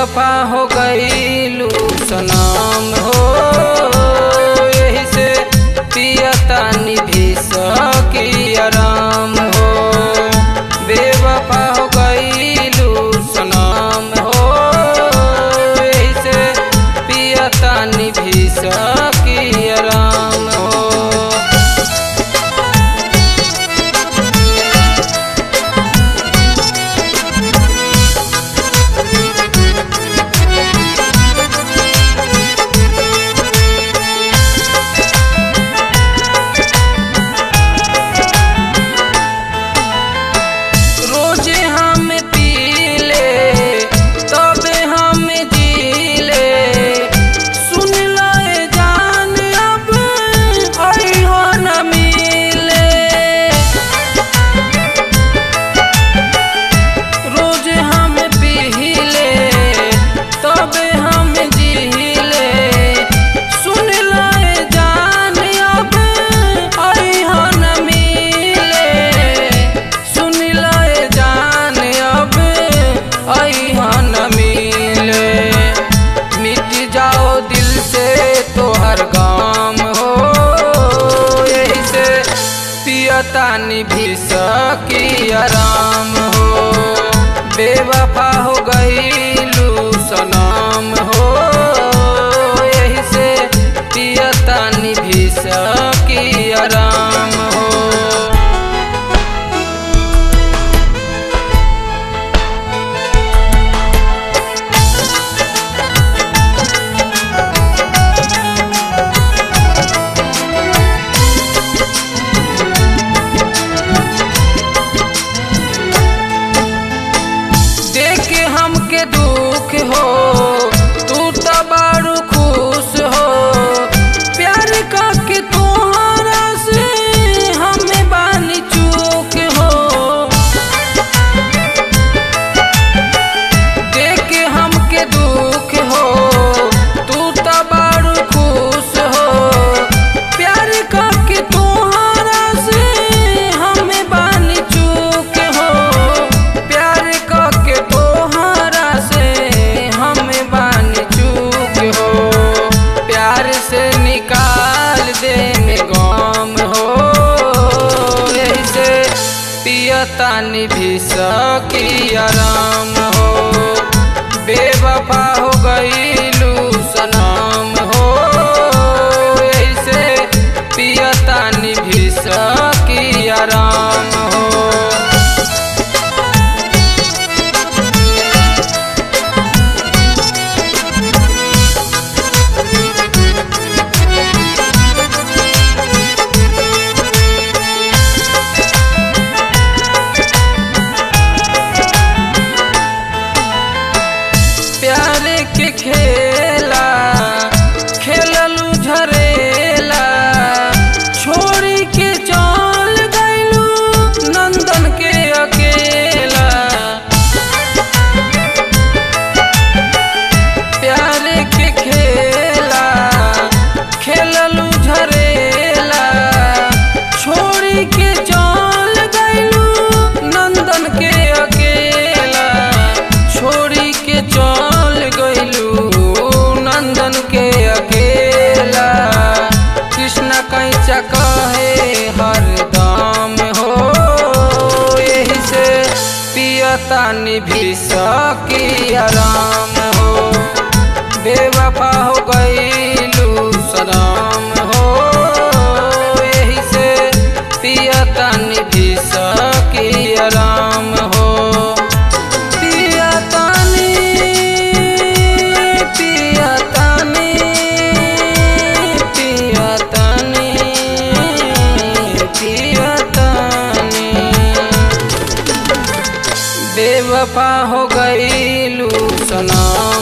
बेवफा हो गईलू सनाम हो यही से पियता निभी सकी आराम हो बेवफा हो गईलू सनाम हो यही से पियता निभी सकी आराम हो रोजे हम पीले तबे हम जीले सुन लाए जान अब अइहो न मिले रोज हम पीले तबे हम जीले सुन लाए जान अब अइहो न मिले सुन लाए जान अब अइहा न मिले मिट जाओ दिल से तोहर गाम हो यही से पियता निभी सकी आराम हो बेवफा हो गईलू सनाम हो यही से पियता निभी सकी आराम हो देख हमके दुख हो तू तो बड़ू खुश हो प्यार करके तोहरा से हमें बानी चूक हो देख हमके दुख हो तू तो बड़ू खुश हो प्यार करके तोहरा से हमें बानी चूक हो प्यार करके तोहरा से हमें बानी चूक हो प्यार से निकाल दे में गम हो यही से पियता निभी सकी आराम हो बेवफा हो गईलू सनाम हो यही से पियता निभी सकी आराम हो प्यार के खेला खेललू झरेला छोड़ी के चल गईलू नंदन के अकेला प्यार के खेला खेललू झरेला छोड़ी के चल गईलू नंदन के अकेला छोड़ी के चल गईलू नंदन के अकेला कृष्ण कैचा कहे हरदम हो यही से पियता निभी सकी आराम हो बेवफा हो गईलू सलाम हो यही से पियता निभी सकी आराम हो पियतानी पियतानी पियतानी पियतानी बेवफा हो गईलू सना